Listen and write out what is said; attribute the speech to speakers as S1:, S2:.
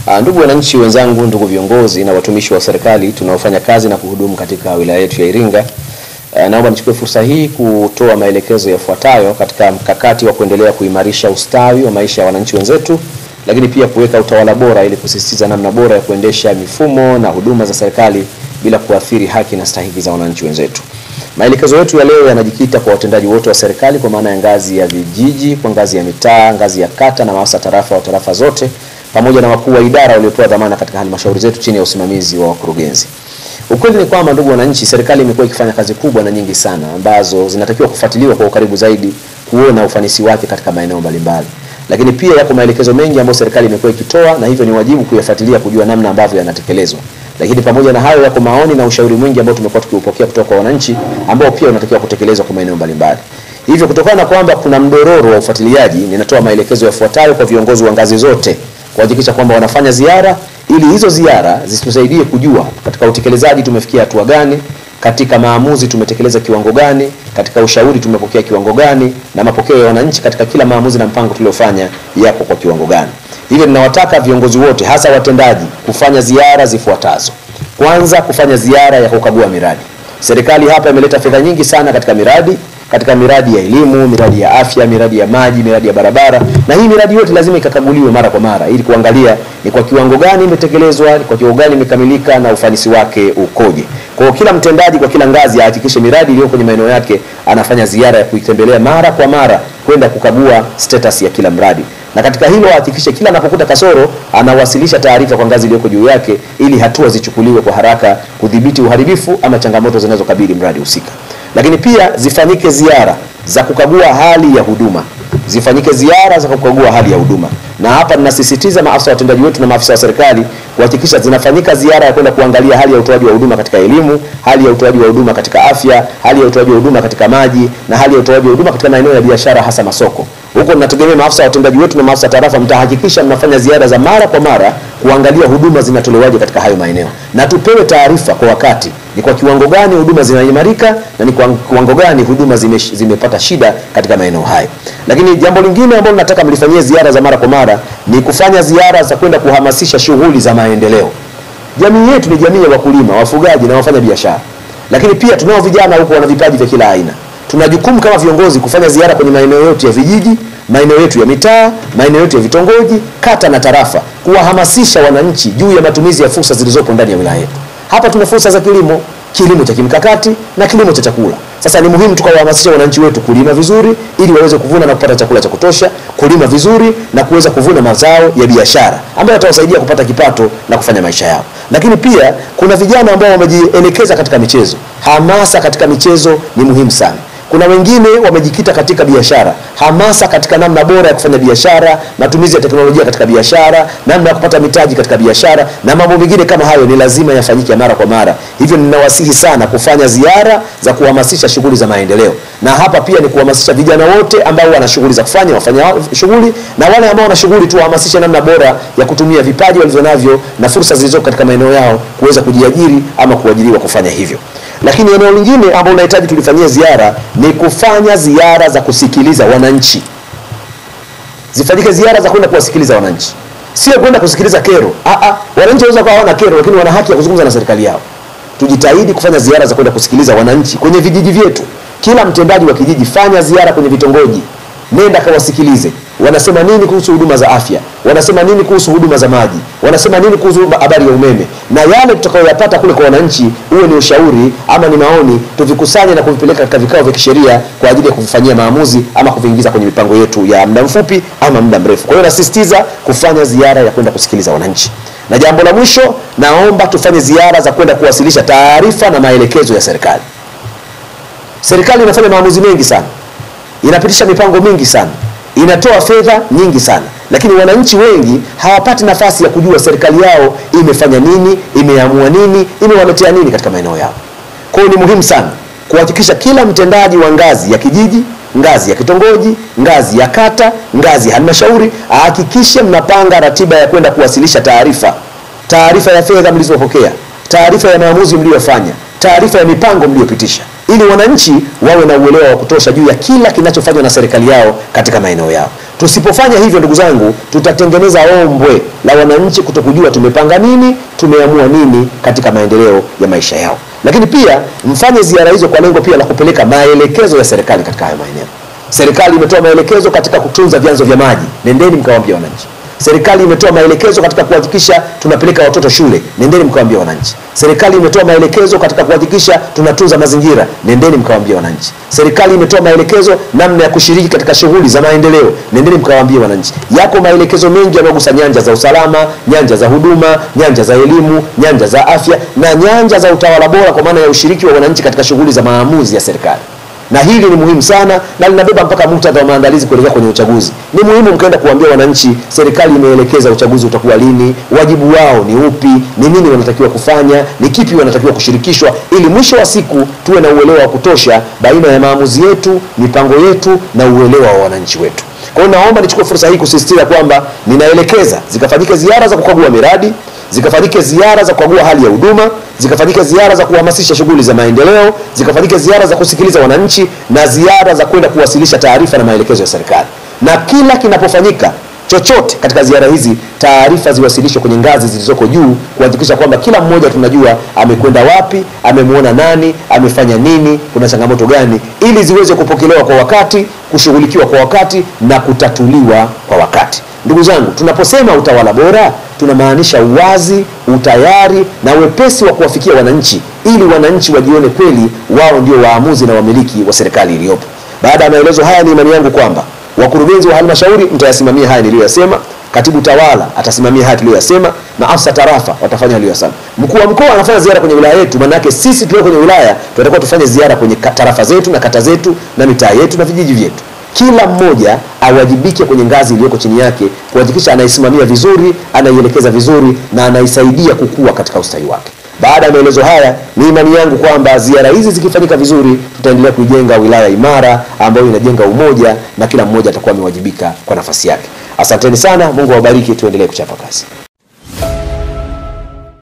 S1: Ah, Ndugu wananchi wenzangu, ndugu viongozi na watumishi wa serikali tunaofanya kazi na kuhudumu katika wilaya yetu ya Iringa, ah, naomba nichukue fursa hii kutoa maelekezo yafuatayo katika mkakati wa kuendelea kuimarisha ustawi wa maisha ya wananchi wenzetu, lakini pia kuweka utawala bora ili kusisitiza namna bora ya kuendesha mifumo na huduma za serikali bila kuathiri haki na stahiki za wananchi wenzetu. Maelekezo yetu ya leo yanajikita kwa watendaji wote wa serikali kwa maana ya ngazi ya vijiji, kwa ngazi ya mitaa, ngazi ya kata na maafisa tarafa wa tarafa zote pamoja na wakuu wa idara waliopewa dhamana katika halmashauri zetu chini ya usimamizi wa wakurugenzi. Ukweli ni kwamba ndugu wananchi, serikali imekuwa ikifanya kazi kubwa na nyingi sana ambazo zinatakiwa kufuatiliwa kwa ukaribu zaidi kuona ufanisi wake katika maeneo mbalimbali. Lakini pia yako maelekezo mengi ambayo serikali imekuwa ikitoa na hivyo ni wajibu kuyafuatilia kujua namna ambavyo yanatekelezwa. Lakini pamoja na hayo yako maoni na ushauri mwingi ambao tumekuwa tukiupokea kutoka kwa wananchi ambao pia unatakiwa kutekelezwa kwa maeneo mbalimbali. Hivyo kutokana na kwamba kuna mdororo wa ufuatiliaji, ninatoa maelekezo yafuatayo kwa viongozi wa ngazi zote kuhakikisha kwamba wanafanya ziara ili hizo ziara zitusaidie kujua katika utekelezaji tumefikia hatua gani, katika maamuzi tumetekeleza kiwango gani, katika ushauri tumepokea kiwango gani, na mapokeo ya wananchi katika kila maamuzi na mpango tuliofanya yapo kwa kiwango gani. Hivyo ninawataka viongozi wote, hasa watendaji, kufanya ziara zifuatazo. Kwanza, kufanya ziara ya kukagua miradi. Serikali hapa imeleta fedha nyingi sana katika miradi katika miradi ya elimu, miradi ya afya, miradi ya maji, miradi ya barabara, na hii miradi yote lazima ikakaguliwe mara kwa mara ili kuangalia ni kwa kiwango gani imetekelezwa, ni kwa kiwango gani imekamilika na ufanisi wake ukoje. Kwa hiyo kila mtendaji kwa kila ngazi ahakikishe miradi iliyo kwenye maeneo yake anafanya ziara ya kuitembelea mara kwa mara kwenda kukagua status ya kila mradi na katika hilo ahakikishe kila anapokuta kasoro anawasilisha taarifa kwa ngazi iliyoko juu yake ili hatua zichukuliwe kwa haraka kudhibiti uharibifu ama changamoto zinazokabili mradi husika. Lakini pia zifanyike ziara za kukagua hali ya huduma, zifanyike ziara za kukagua hali ya huduma, na hapa ninasisitiza maafisa watendaji wetu na maafisa wa serikali kuhakikisha zinafanyika ziara ya kwenda kuangalia hali ya utoaji wa huduma katika elimu, hali ya utoaji wa huduma katika afya, hali ya utoaji wa huduma katika maji na hali ya utoaji wa huduma katika maeneo ya biashara, hasa masoko. Huko ninategemea maafisa watendaji wetu na maafisa tarafa mtahakikisha mnafanya ziara za mara kwa mara kuangalia huduma zinatolewaje katika hayo maeneo, na tupewe taarifa kwa wakati, ni kwa kiwango gani huduma zinaimarika na ni kwa kiwango gani huduma zime, zimepata shida katika maeneo hayo. Lakini jambo lingine ambalo nataka mlifanyie ziara za mara kwa mara ni kufanya ziara za kwenda kuhamasisha shughuli za maendeleo. Jamii yetu ni jamii ya wakulima, wafugaji na wafanya biashara, lakini pia tunao vijana huko wana vipaji vya kila aina. Tuna jukumu kama viongozi kufanya ziara kwenye maeneo yetu ya vijiji, maeneo yetu ya mitaa, maeneo yetu ya vitongoji, kata na tarafa, kuwahamasisha wananchi juu ya matumizi ya fursa zilizopo ndani ya wilaya yetu. Hapa tuna fursa za kilimo, kilimo cha kimkakati na kilimo cha chakula. Sasa ni muhimu tukawahamasisha wananchi wetu kulima vizuri ili waweze kuvuna na kupata chakula cha kutosha, kulima vizuri na kuweza kuvuna mazao ya biashara ambayo yatawasaidia kupata kipato na kufanya maisha yao. Lakini pia kuna vijana ambao wamejielekeza katika michezo. Hamasa katika michezo ni muhimu sana. Kuna wengine wamejikita katika biashara, hamasa katika namna bora ya kufanya biashara, matumizi ya teknolojia katika biashara, namna ya kupata mitaji katika biashara na mambo mengine kama hayo, ni lazima yafanyike mara kwa mara. Hivyo ninawasihi sana kufanya ziara za kuhamasisha shughuli za maendeleo, na hapa pia ni kuhamasisha vijana wote ambao wana shughuli za kufanya wafanya shughuli, na wale ambao wana shughuli tu wahamasishe namna bora ya kutumia vipaji walivyonavyo na fursa zilizoko katika maeneo yao kuweza kujiajiri ama kuajiriwa kufanya hivyo. Lakini eneo lingine ambalo unahitaji tulifanyia ziara ni kufanya ziara za kusikiliza wananchi. Zifanyike ziara za kwenda kuwasikiliza wananchi, sio kwenda kusikiliza kero. Ah ah, wananchi wanaweza kuwa hawana kero, lakini wana haki ya kuzungumza na serikali yao. Tujitahidi kufanya ziara za kwenda kusikiliza wananchi kwenye vijiji vyetu. Kila mtendaji wa kijiji, fanya ziara kwenye vitongoji, nenda kawasikilize wanasema nini kuhusu huduma za afya, wanasema nini kuhusu huduma za maji, wanasema nini kuhusu habari ya umeme, na yale tutakayoyapata kule kwa wananchi, uwe ni ushauri ama ni maoni, tuvikusanye na kuvipeleka katika vikao vya kisheria kwa ajili ya kuvifanyia maamuzi ama kuviingiza kwenye mipango yetu ya muda mfupi ama muda mrefu. Kwa hiyo nasisitiza kufanya ziara ya kwenda kusikiliza wananchi. Na jambo la mwisho, naomba tufanye ziara za kwenda kuwasilisha taarifa na maelekezo ya serikali. Serikali inafanya maamuzi mengi sana, inapitisha mipango mingi sana inatoa fedha nyingi sana, lakini wananchi wengi hawapati nafasi ya kujua serikali yao imefanya nini, imeamua nini, imewaletea nini katika maeneo yao. Kwa hiyo ni muhimu sana kuhakikisha kila mtendaji wa ngazi ya kijiji, ngazi ya kitongoji, ngazi ya kata, ngazi ya halmashauri ahakikishe mnapanga ratiba ya kwenda kuwasilisha taarifa, taarifa ya fedha mlizopokea, taarifa ya maamuzi mliyofanya, taarifa ya mipango mliyopitisha ili wananchi wawe na uelewa wa kutosha juu ya kila kinachofanywa na serikali yao katika maeneo yao. Tusipofanya hivyo, ndugu zangu, tutatengeneza ombwe la wananchi kutokujua tumepanga nini, tumeamua nini katika maendeleo ya maisha yao. Lakini pia mfanye ziara hizo kwa lengo pia la kupeleka maelekezo ya serikali katika hayo maeneo. Serikali imetoa maelekezo katika kutunza vyanzo vya maji, nendeni mkawaambia wananchi. Serikali imetoa maelekezo katika kuhakikisha tunapeleka watoto shule, nendeni mkawaambia wananchi. Serikali imetoa maelekezo katika kuhakikisha tunatunza mazingira, nendeni mkawaambia wananchi. Serikali imetoa maelekezo namna ya kushiriki katika shughuli za maendeleo, nendeni mkawaambie wananchi. Yako maelekezo mengi yanayogusa nyanja za usalama, nyanja za huduma, nyanja za elimu, nyanja za afya na nyanja za utawala bora, kwa maana ya ushiriki wa wananchi katika shughuli za maamuzi ya serikali na hili ni muhimu sana na linabeba mpaka muktadha wa maandalizi kuelekea kwenye uchaguzi. Ni muhimu mkaenda kuambia wananchi, serikali imeelekeza uchaguzi utakuwa lini, wajibu wao ni upi, ni nini wanatakiwa kufanya, ni kipi wanatakiwa kushirikishwa, ili mwisho wa siku tuwe na uelewa wa kutosha baina ya maamuzi yetu, mipango yetu na uelewa wa wananchi wetu. Kwa hiyo naomba nichukue fursa hii kusisitiza kwamba ninaelekeza zikafanyike ziara za kukagua miradi zikafanyike ziara za kukagua hali ya huduma, zikafanyike ziara za kuhamasisha shughuli za maendeleo, zikafanyike ziara za kusikiliza wananchi na ziara za kwenda kuwasilisha taarifa na maelekezo ya serikali. Na kila kinapofanyika chochote katika ziara hizi, taarifa ziwasilishwe kwenye ngazi zilizoko juu, kuhakikisha kwamba kila mmoja tunajua amekwenda wapi, amemwona nani, amefanya nini, kuna changamoto gani, ili ziweze kupokelewa kwa wakati, kushughulikiwa kwa wakati na kutatuliwa kwa wakati. Ndugu zangu, tunaposema utawala bora tunamaanisha uwazi, utayari na wepesi wa kuwafikia wananchi, ili wananchi wajione kweli wao ndio waamuzi na wamiliki wa serikali iliyopo. Baada ya maelezo haya, ni imani yangu kwamba wakurugenzi wa halmashauri mtayasimamia haya niliyoyasema, katibu tawala atasimamia haya tuliyoyasema, na afisa tarafa watafanya aliyosema. Mkuu wa mkoa anafanya ziara kwenye wilaya yetu, maana yake sisi tulio kwenye wilaya tunatakiwa tufanye ziara kwenye tarafa zetu na kata zetu na mitaa yetu na vijiji vyetu kila mmoja awajibike kwenye ngazi iliyoko chini yake kuhakikisha anaisimamia vizuri, anaielekeza vizuri na anaisaidia kukua katika ustawi wake. Baada ya maelezo haya, ni imani yangu kwamba ziara hizi zikifanyika vizuri, tutaendelea kuijenga wilaya imara ambayo inajenga umoja na kila mmoja atakuwa amewajibika kwa nafasi yake. Asanteni sana, Mungu awabariki, tuendelee kuchapa kazi.